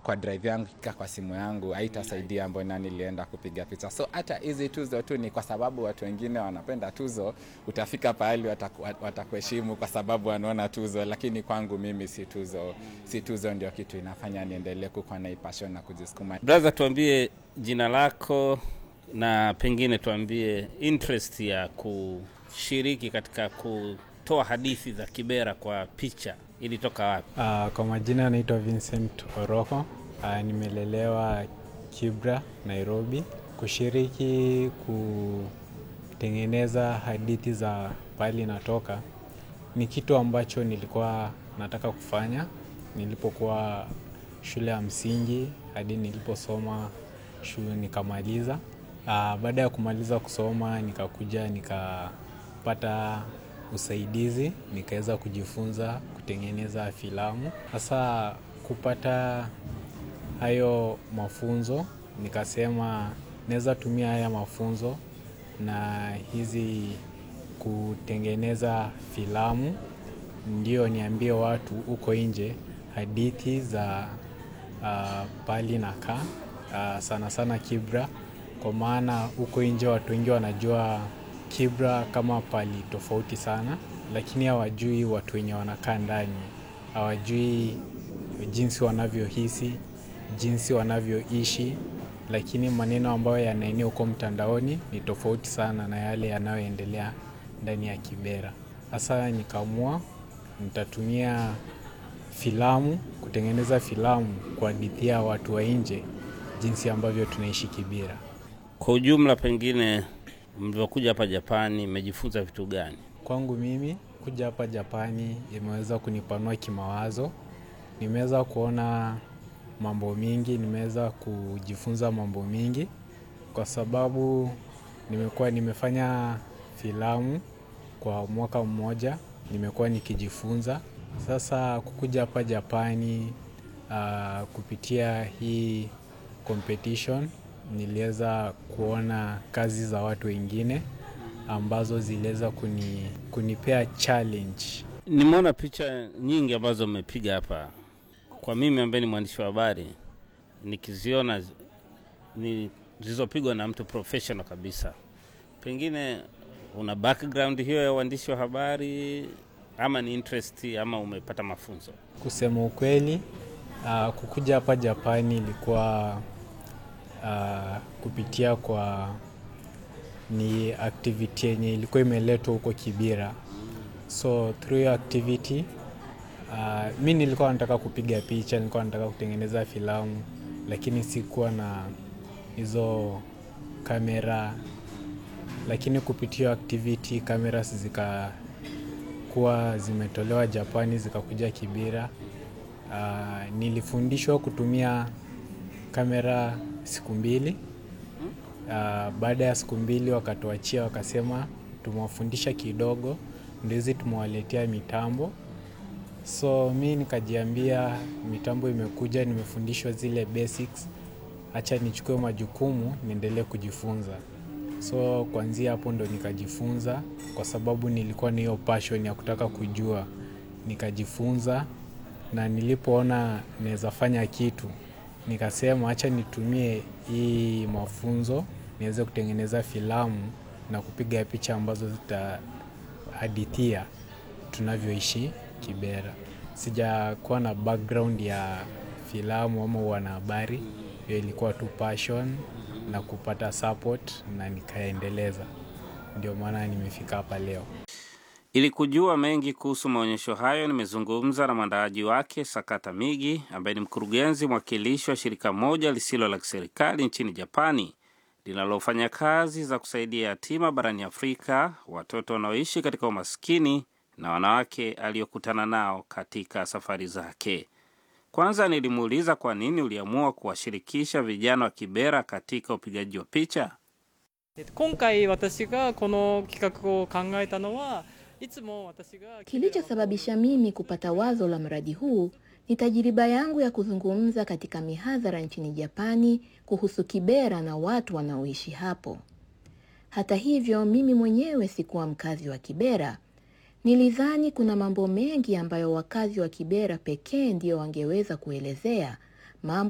kwa drive yangu ikikaa kwa simu yangu haitasaidia mbona nilienda kupiga picha. So hata hizi tuzo tu ni kwa sababu watu wengine wanapenda tuzo, utafika pahali wataku- watakuheshimu kwa sababu wanaona tuzo, lakini kwangu mimi si tuzo, si tuzo ndio kitu inafanya niendelee kukuwa na hii passion na kujisukuma. Brother, tuambie jina lako na pengine tuambie interest ya kushiriki katika kutoa hadithi za Kibera kwa picha ilitoka wapi? Uh, kwa majina naitwa Vincent Oroko. Uh, nimelelewa Kibra, Nairobi. Kushiriki kutengeneza hadithi za pahali natoka ni kitu ambacho nilikuwa nataka kufanya nilipokuwa shule ya msingi hadi niliposoma shule nikamaliza. Uh, baada ya kumaliza kusoma nikakuja nikapata usaidizi nikaweza kujifunza kutengeneza filamu. Sasa kupata hayo mafunzo nikasema naweza tumia haya mafunzo na hizi kutengeneza filamu ndio niambie watu huko nje hadithi za uh, pali na kaa uh, sana sana Kibra, kwa maana huko nje watu wengi wanajua Kibra kama pali tofauti sana, lakini hawajui watu wenye wanakaa ndani, hawajui jinsi wanavyohisi, jinsi wanavyoishi, lakini maneno ambayo yanaenea huko mtandaoni ni tofauti sana na yale yanayoendelea ndani ya Kibera. Sasa nikaamua nitatumia filamu kutengeneza filamu kuhadithia watu wa nje jinsi ambavyo tunaishi Kibera. Kwa ujumla, pengine mlivyokuja hapa Japani mmejifunza vitu gani? Kwangu mimi kuja hapa Japani imeweza kunipanua kimawazo. Nimeweza kuona mambo mingi, nimeweza kujifunza mambo mingi kwa sababu nimekuwa nimefanya filamu kwa mwaka mmoja, nimekuwa nikijifunza. Sasa kukuja hapa Japani uh, kupitia hii competition niliweza kuona kazi za watu wengine ambazo ziliweza kuni, kunipea challenge. Nimeona picha nyingi ambazo mmepiga hapa. Kwa mimi ambaye ni mwandishi wa habari, nikiziona zi- ni zilizopigwa na mtu professional kabisa, pengine una background hiyo ya uandishi wa habari ama ni interest ama umepata mafunzo? Kusema ukweli, uh, kukuja hapa Japani ilikuwa uh, kupitia kwa ni activity yenye ilikuwa imeletwa huko Kibira. So through hiyo activity uh, mi nilikuwa nataka kupiga picha, nilikuwa nataka kutengeneza filamu, lakini sikuwa na hizo kamera, lakini kupitia hiyo activity cameras zikakuwa zimetolewa Japani zikakuja Kibira. Uh, nilifundishwa kutumia kamera siku mbili. Uh, baada ya siku mbili wakatuachia, wakasema tumewafundisha kidogo, ndio hizi tumewaletea mitambo. So mi nikajiambia mitambo imekuja, nimefundishwa zile basics, acha nichukue majukumu niendelee kujifunza. So kuanzia hapo ndo nikajifunza, kwa sababu nilikuwa na hiyo passion ya kutaka kujua, nikajifunza na nilipoona naweza fanya kitu nikasema acha nitumie hii mafunzo niweze kutengeneza filamu na kupiga picha ambazo zitahadithia tunavyoishi Kibera. Sijakuwa na background ya filamu ama wanahabari, hiyo ilikuwa tu passion na kupata support na nikaendeleza, ndio maana nimefika hapa leo. Ili kujua mengi kuhusu maonyesho hayo, nimezungumza na mwandaaji wake Sakata Migi, ambaye ni mkurugenzi mwakilishi wa shirika moja lisilo la kiserikali nchini Japani linalofanya kazi za kusaidia yatima barani Afrika, watoto wanaoishi katika umaskini na wanawake aliyokutana nao katika safari zake. Kwanza nilimuuliza kwa nini uliamua kuwashirikisha vijana wa Kibera katika upigaji wa picha. えっと今回私がこの企画を考えたのはいつも私が Kilichosababisha mimi kupata wazo la mradi huu ni tajiriba yangu ya kuzungumza katika mihadhara nchini Japani kuhusu Kibera na watu wanaoishi hapo. Hata hivyo, mimi mwenyewe sikuwa mkazi wa Kibera. Nilidhani kuna mambo mengi ambayo wakazi wa Kibera pekee ndio wangeweza kuelezea, mambo